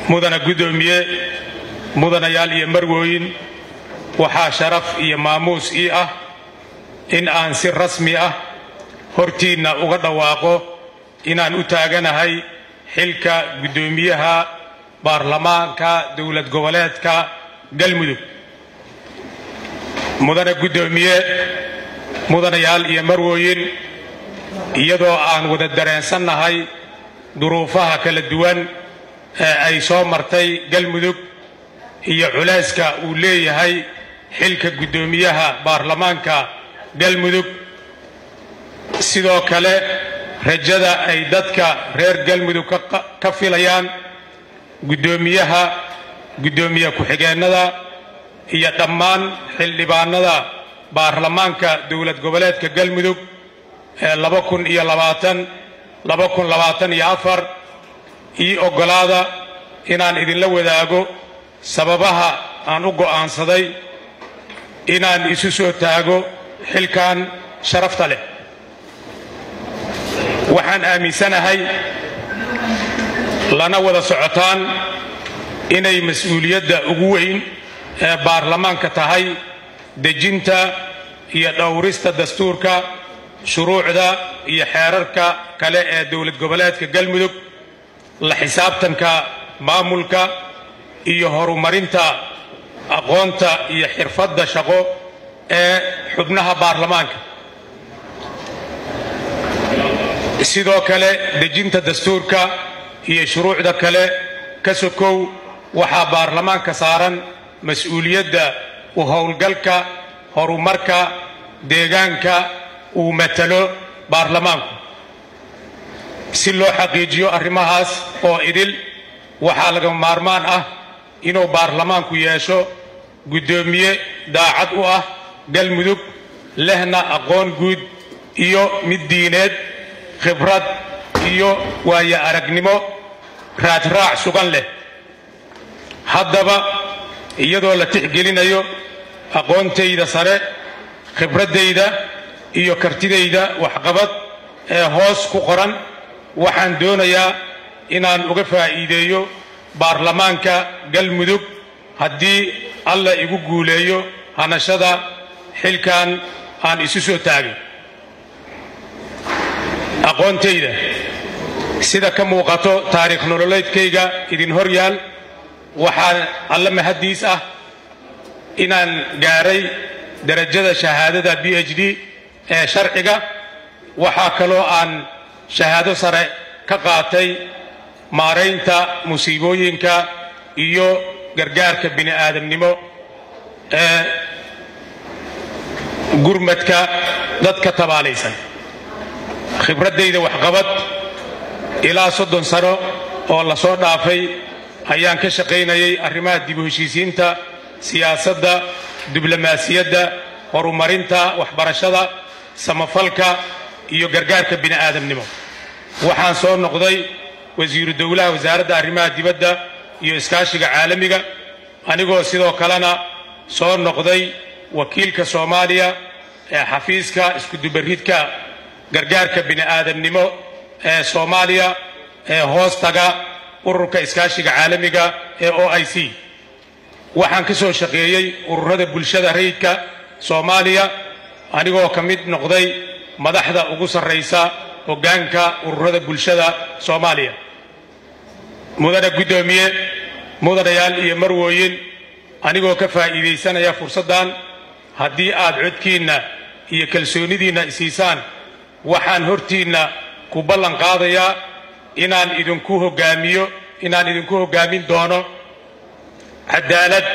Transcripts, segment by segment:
mudana guddoomiye mudanayaal iyo marwooyin waxaa sharaf iyo maamuus ii ah in aan si rasmi ah hortiinna uga dhawaaqo inaan u taaganahay xilka guddoomiyaha baarlamaanka dowlad goboleedka galmudug mudana guddoomiye mudanayaal iyo marwooyin iyadoo aan wada dareensannahay duruufaha kala duwan ee ay soo martay galmudug iyo culayska uu leeyahay xilka guddoomiyaha baarlamaanka galmudug sidoo kale rajada ay dadka reer galmudug ka filayaan guddoomiyaha guddoomiye ku-xigeennada iyo dhammaan xildhibaanada baarlamaanka dowlad goboleedka galmudug ee laba kun iyo labaatan laba kun labaatan iyo afar ii oggolaada inaan idinla wadaago sababaha aan u go'aansaday inaan isu soo taago xilkan sharafta leh waxaan aaminsanahay lana wada socotaan inay mas-uuliyadda ugu weyn ee baarlamaanka tahay dejinta iyo dhowrista dastuurka shuruucda iyo xeerarka kale ee dowlad goboleedka galmudug la xisaabtanka maamulka iyo horumarinta aqoonta iyo xirfadda shaqo ee xubnaha baarlamaanka sidoo kale dejinta dastuurka iyo shuruucda kale ka sokow waxaa baarlamaanka saaran mas-uuliyadda u howlgalka horumarka deegaanka uu matalo baarlamaanku si loo xaqiijiyo arrimahaas oo idil waxaa lagama maarmaan ah inuu baarlamaanku yeesho guddoomiye daacad u ah galmudug lehna aqoon guud iyo mid diineed khibrad iyo waayo aragnimo raadraac sugan leh haddaba iyadoo la tixgelinayo aqoontayda sare khibraddayda iyo kartidayda waxqabad ee hoos ku qoran waxaan doonayaa inaan uga faa'iideeyo baarlamaanka galmudug haddii alla igu guuleeyo hanashada xilkan aan isu soo taagay aqoontayda sida ka muuqato taariikh nololeedkayga idin hor yaal waxaa alla mahaddiis ah inaan gaaray darajada shahaadada b h d ee sharciga waxaa kaloo aan shahaado sare ka qaatay maaraynta musiibooyinka iyo gargaarka bini aadamnimo ee gurmadka dadka tabaalaysan khibraddayda waxqabad ilaa soddon sano oo la soo dhaafay ayaan ka shaqaynayay arrimaha dib u heshiisiinta siyaasadda diblomaasiyadda horumarinta waxbarashada samafalka iyo gargaarka bini aadamnimo waxaan soo noqday wasiiru dowlaha wasaaradda arrimaha dibadda iyo iskaashiga caalamiga anigoo sidoo kalena soo noqday wakiilka soomaaliya ee xafiiska iskudubaridka gargaarka bini aadamnimo ee soomaaliya ee hoos taga ururka iskaashiga caalamiga ee o i c waxaan ka soo shaqeeyey ururada bulshada rayidka soomaaliya anigoo ka mid noqday madaxda ugu sarraysa hoggaanka ururada bulshada soomaaliya mudana guddoomiye mudanayaal iyo marwooyin anigoo ka faa'iidaysanaya fursaddan haddii aad codkiinna iyo kalsoonidiinna isiisaan waxaan hortiinna ku ballan qaadayaa inaan idinku hoggaamiyo inaan idinku hoggaamin doono cadaalad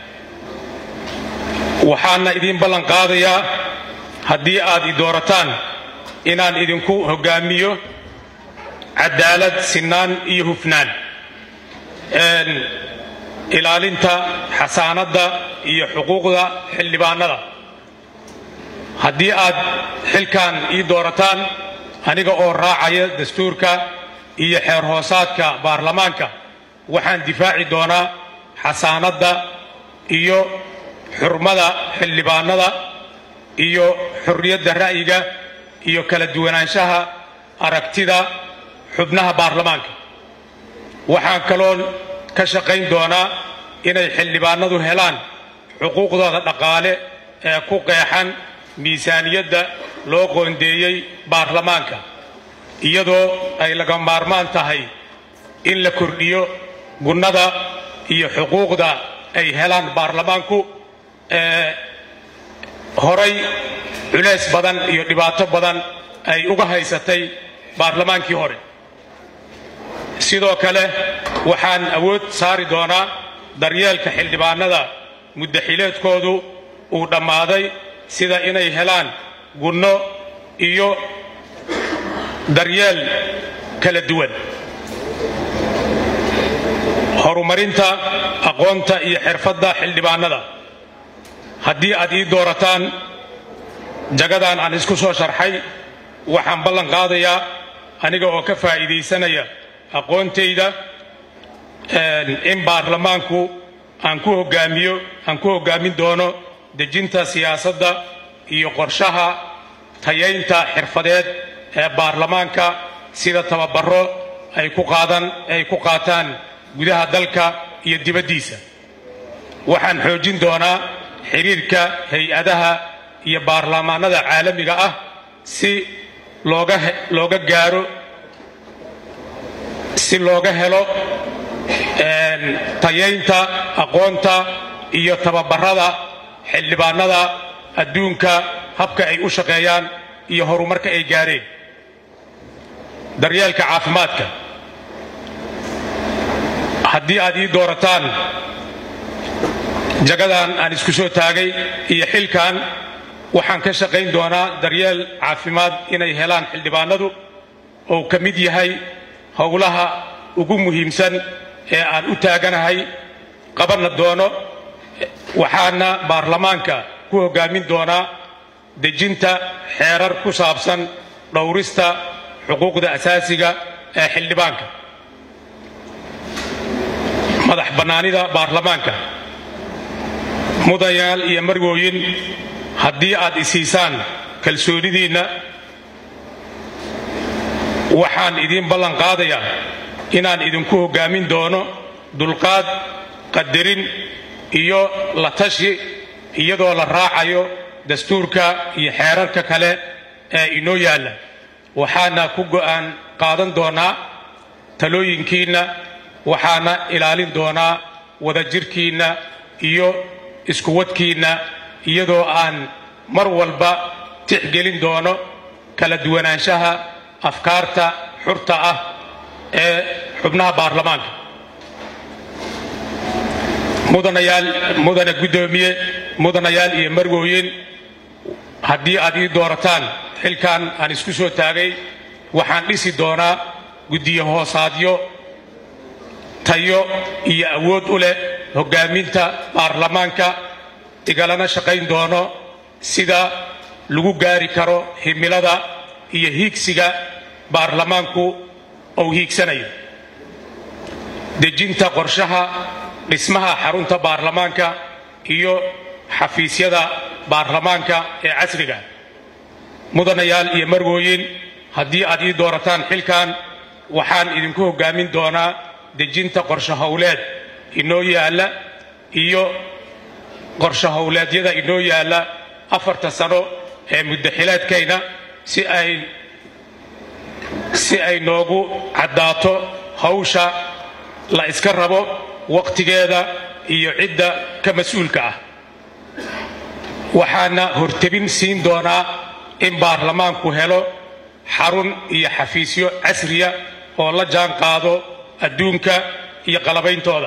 waxaana idiin ballan qaadayaa haddii aad i doorataan inaan idinku hoggaamiyo cadaalad sinaan iyo hufnaan ilaalinta xasaanadda iyo xuquuqda xildhibaanada haddii aad xilkan ii doorataan aniga oo raacaya dastuurka iyo xeer hoosaadka baarlamaanka waxaan difaaci doonaa xasaanadda iyo xurmada xildhibaanada iyo xorriyadda ra'yiga iyo kala duwanaanshaha aragtida xubnaha baarlamaanka waxaan kaloo ka shaqayn doonaa inay xildhibaanadu helaan xuquuqdooda dhaqaale ee ku qeexan miisaaniyadda loo qoondeeyey baarlamaanka iyadoo ay laga maarmaan tahay in la kordhiyo gunnada iyo xuquuqda ay helaan baarlamaanku ee horay culays badan iyo dhibaato badan ay uga haysatay baarlamaankii hore sidoo kale waxaan awood saari doonaa daryeelka xildhibaanada muddaxileedkoodu uu dhammaaday sida inay helaan gunno iyo daryeel kala duwan horumarinta aqoonta iyo xirfadda xildhibaanada haddii aad ii doorataan jagadan aan isku soo sharxay waxaan ballan qaadayaa aniga oo ka faa'iidaysanaya aqoontayda in baarlamaanku aan ku hogaamiyo aan ku hoggaamin doono dejinta siyaasadda iyo qorshaha tayaynta xirfadeed ee baarlamaanka sida tababaro ay ku qaadan ay ku qaataan gudaha dalka iyo dibaddiisa waxaan xoojin doonaa xiriirka hay-adaha iyo baarlamaanada caalamiga ah si looga looga gaaro si looga helo tayaynta aqoonta iyo tababarada xildhibaanada adduunka habka ay u shaqeeyaan iyo horumarka ay gaareen daryeelka caafimaadka haddii aad ii doorataan jagadan aan isku soo taagay iyo xilkan waxaan ka shaqayn doonaa daryeel caafimaad inay helaan xildhibaanadu oo ka mid yahay howlaha ugu muhiimsan ee aan u taaganahay qabanna doono waxaana baarlamaanka ku hoggaamin doonaa dejinta xeerar ku saabsan dhowrista xuquuqda asaasiga ee xildhibaanka madax bannaanida baarlamaanka mudayaal iyo marwooyin haddii aad isiisaan kalsoonidiinna waxaan idiin ballan qaadayaa inaan idinku hoggaamin doono dulqaad qadarin iyo la tashi iyadoo la raacayo dastuurka iyo xeerarka kale ee inoo yaalla waxaana ku go'aan qaadan doonaa talooyinkiinna waxaana ilaalin doonaa wadajirkiinna iyo iskuwadkiinna iyadoo aan mar walba tixgelin doono kala duwanaanshaha afkaarta xurta ah ee xubnaha baarlamaanka mudanayaal mudane guddoomiye mudanayaal iyo marwooyin haddii aad ii doorataan xilkan aan isku soo taagay waxaan dhisi doonaa guddiyo hoosaadyo tayo iyo awood u leh hoggaaminta baarlamaanka igalana shaqayn doono sida lagu gaari karo himilada iyo hiigsiga baarlamaanku uu hiigsanayo dejinta qorshaha dhismaha xarunta baarlamaanka iyo xafiisyada baarlamaanka ee casriga mudanayaal iyo marwooyin haddii aad ii doorataan xilkan waxaan idinku hoggaamin doonaa dejinta qorsho howleed inoo yaalla iyo qorsho howleedyada inoo yaalla afarta sano ee muddaxilaadkayna si ay si ay noogu caddaato hawsha la iska rabo wakhtigeeda iyo cidda ka mas-uulka ah waxaana hortebin siin doonaa in baarlamaanku helo xarun iyo xafiisyo casriya oo la jaan qaado adduunka iyo qalabayntooda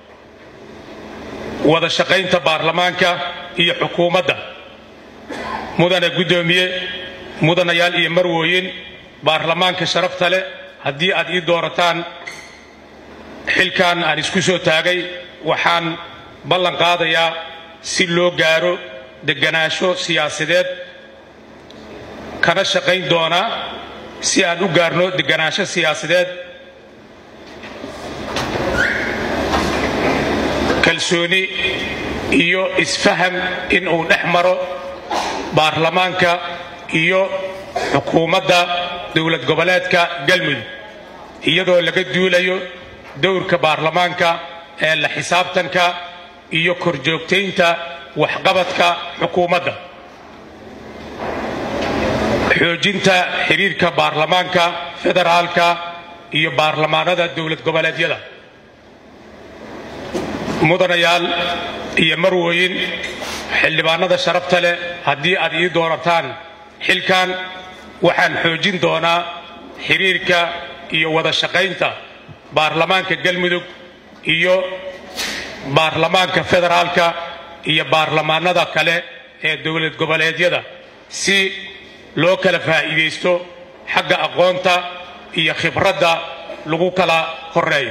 wada shaqaynta baarlamaanka iyo xukuumadda mudane guddoomiye mudanayaal iyo marwooyin baarlamaanka sharafta leh haddii aad ii doorataan xilkan aan isku soo taagay waxaan ballan qaadayaa si loo gaaro deganaansho siyaasadeed kana shaqayn doonaa si aan u gaarno deganaansho siyaasadeed kalsooni iyo isfaham in uu dhex maro baarlamaanka iyo xukuumadda dowlad goboleedka galmudug iyadoo laga duulayo dowrka baarlamaanka ee la xisaabtanka iyo korjoogtaynta waxqabadka xukuumadda xoojinta xiriirka baarlamaanka federaalka iyo baarlamaanada dowlad goboleedyada mudanayaal iyo marwooyin xildhibaanada sharafta leh haddii aad ii doorataan xilkan waxaan xoojin doonaa xiriirka iyo wada shaqaynta baarlamaanka galmudug iyo baarlamaanka federaalka iyo baarlamaanada kale ee dowlad goboleedyada si loo kala faa'iidaysto xagga aqoonta iyo khibradda lagu kala horeeyo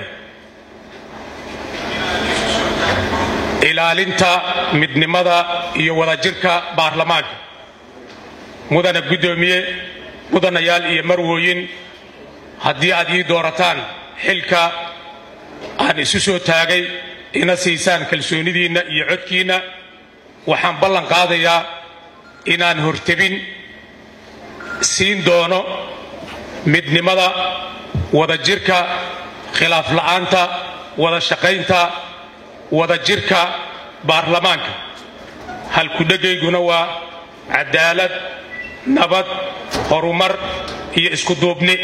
ilaalinta midnimada iyo wadajirka baarlamaanka mudana guddoomiye mudanayaal iyo marwooyin haddii aad ii doorataan xilka aan isu soo taagay ina siisaan kalsoonidiinna iyo codkiinna waxaan ballan qaadayaa inaan hortebin siin doono midnimada wadajirka khilaaf la'aanta wada shaqaynta wadajirka baarlamaanka halkudhegayguna waa cadaalad nabad horumar iyo iskuduubni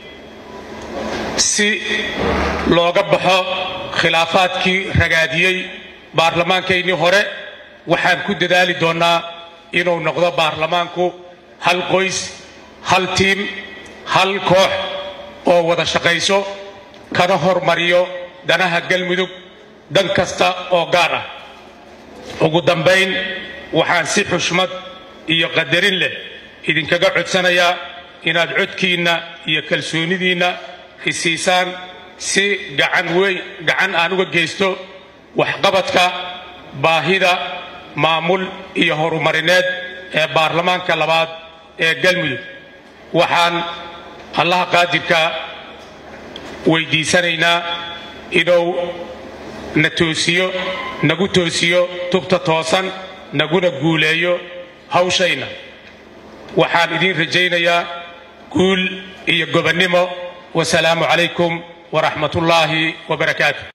si looga baxo khilaafaadkii ragaadiyey baarlamaankaynnii hore waxaan ku dadaali doonnaa inuu noqdo baarlamaanku hal qoys hal tiim hal koox oo wada shaqayso kana hormariyo danaha galmudug dan kasta oo gaar ah ugu dambayn waxaan si xushmad iyo qadarin leh idinkaga codsanayaa inaad codkiinna iyo kalsoonidiinna isiisaan si gacan weyn gacan aan uga geysto waxqabadka baahida maamul iyo horumarineed ee baarlamaanka labaad ee galmudug waxaan allaha qaadirka weydiisanaynaa inuu na toosiyo nagu toosiyo tubta toosan naguna guuleeyo hawshayna waxaan idiin rajaynayaa guul iyo gobonnimo wasalaamu calaykum waraxmat ullaahi wabarakaatu